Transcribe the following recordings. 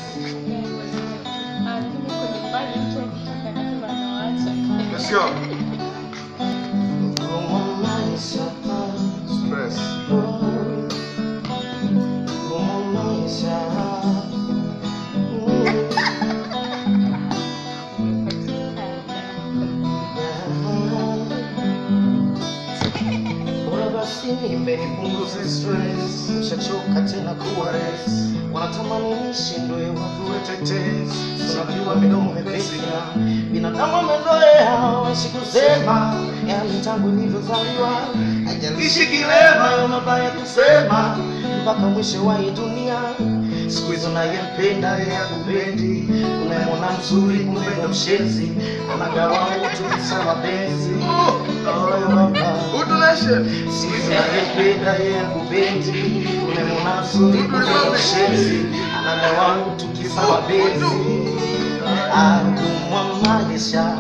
Let's go. Stress. Nipunguze stress, mshachoka tena kuwa res, wanatamani nishindwe wavue tetesi, unajua midomo mepesi na binadamu amezoea waishi kusema, yani tangu nilivyozaliwa haijalishi kilema, hayo mabaya kusema mpaka mwisho wa hii dunia. Siku hizo unayempenda yeye akupendi, unayemwona mzuri kumbe ndo mshenzi, anagawa utu kisa mapenzi. Oh, baba. Utuneshe. Siku anayempenda yeye akupendi, umemwona mzuri kumbe ndo mshenzi, anagawa utu kisa mapenzi. Akumwamalisha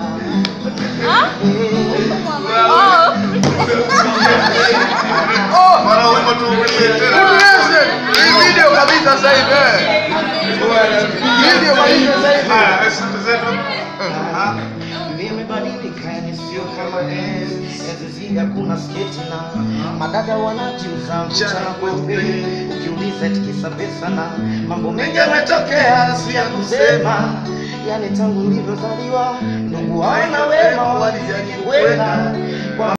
Oh, mara wimbo tuulie tena. Utuneshe. Hii video kabisa sasa hivi. eh. Video kabisa sasa hivi. Ah, asante zetu. Ah. Nimebadilika yani sio kama enzi enzi zile hakuna sketi na madada wanajiuza mchana kweupe, ukiuliza eti kisa pesa na mambo mengi yametokea, si ya kusema. Yani tangu nilivyozaliwa ndugu hawana wema, walijani kwenda kwa